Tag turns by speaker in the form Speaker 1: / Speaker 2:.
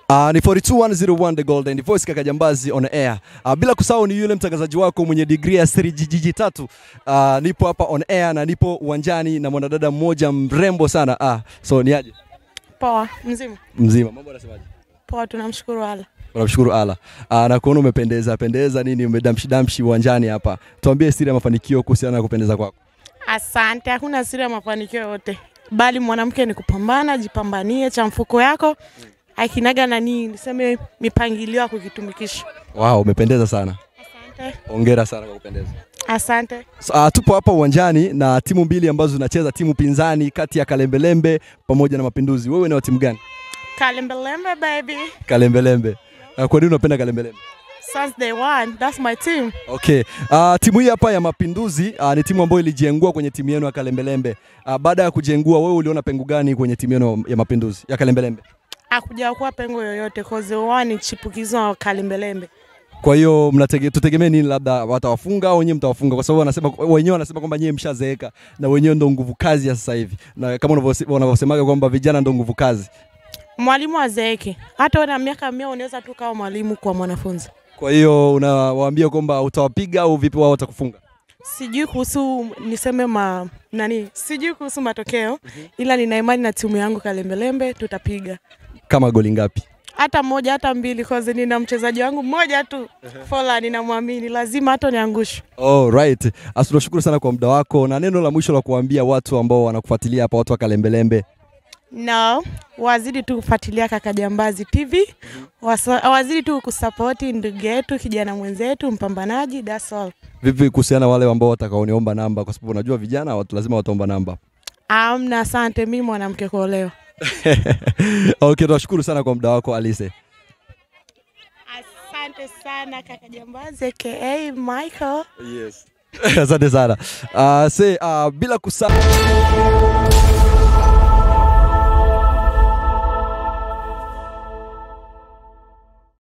Speaker 1: Uh, ni 42101 The Golden Voice kaka Jambazi on air. Uh, bila kusahau ni yule mtangazaji wako mwenye degree ya jiji tatu. Uh, nipo hapa on air na nipo uwanjani na mwanadada mmoja mrembo sana. Ah, so ni aje?
Speaker 2: Poa, mzima.
Speaker 1: Mzima. Mambo yanasemaje?
Speaker 2: Poa, tunamshukuru Allah.
Speaker 1: Tunamshukuru Allah. Uh, na kuona umependeza pendeza nini umedamshi damshi uwanjani hapa. Tuambie siri ya mafanikio kuhusiana na kupendeza kwako.
Speaker 2: Asante, hakuna siri ya mafanikio yote, bali mwanamke ni kupambana, jipambanie cha mfuko yako akinaga nani, niseme mipangilio ya kukitumikisha.
Speaker 1: Wow, umependeza sana.
Speaker 2: Asante,
Speaker 1: Hongera sana kwa kupendeza.
Speaker 2: asante.
Speaker 1: So, uh, tupo hapa uwanjani na timu mbili ambazo zinacheza, timu pinzani kati ya Kalembelembe pamoja na Mapinduzi. Wewe ni wa timu gani?
Speaker 2: Kalembelembe baby,
Speaker 1: Kalembelembe. Uh, kwa nini unapenda Kalembelembe?
Speaker 2: since day one, that's my team.
Speaker 1: Okay. Uh, timu hii hapa ya Mapinduzi uh, ni timu ambayo ilijengua kwenye timu yenu ya Kalembelembe. Uh, baada ya kujengua, wewe uliona pengo gani kwenye timu yenu ya Mapinduzi ya Kalembelembe?
Speaker 2: Hakuja kuwa pengo yoyote, cause one ni chipukizo wa Kalembelembe.
Speaker 1: Kwa hiyo mnatege, tutegemee nini, labda watawafunga au wenyewe mtawafunga? Kwa sababu wanasema wenyewe wanasema kwamba nyewe mshazeeka na wenyewe ndo nguvu kazi ya sasa hivi, na kama unavyose- wanavyosemaga kwamba vijana ndo nguvu kazi.
Speaker 2: Mwalimu azeeke, hata una miaka mia unaweza tu kawa mwalimu kwa mwanafunzi.
Speaker 1: Kwa hiyo unawaambia kwamba utawapiga au vipi, wao watakufunga?
Speaker 2: sijui kuhusu niseme ma nani, sijui kuhusu matokeo, ila nina imani na timu yangu Kalembelembe tutapiga
Speaker 1: Kama goli ngapi?
Speaker 2: hata moja hata mbili, cause nina mchezaji wangu mmoja tu Fola, ninamwamini lazima hata niangushe.
Speaker 1: Oh, right. Asi tunashukuru sana kwa muda wako, na neno la mwisho la kuambia watu ambao wanakufuatilia hapa, watu wa Kalembelembe.
Speaker 2: No, wazidi tu kufuatilia Kaka Jambazi TV, Wasa, wazidi tu kusapoti ndugu yetu kijana mwenzetu mpambanaji, that's all.
Speaker 1: Vipi kuhusiana na wale ambao watakaoniomba namba, kwa sababu unajua vijana watu lazima wataomba namba.
Speaker 2: Amna, asante, mimi mwanamke kuolewa.
Speaker 1: okay, tunashukuru sana kwa muda wako Alise.
Speaker 2: Asante sana Kaka Jambazi aka Michael.
Speaker 1: Yes. Asante sana. Uh, say, uh, bila kusahau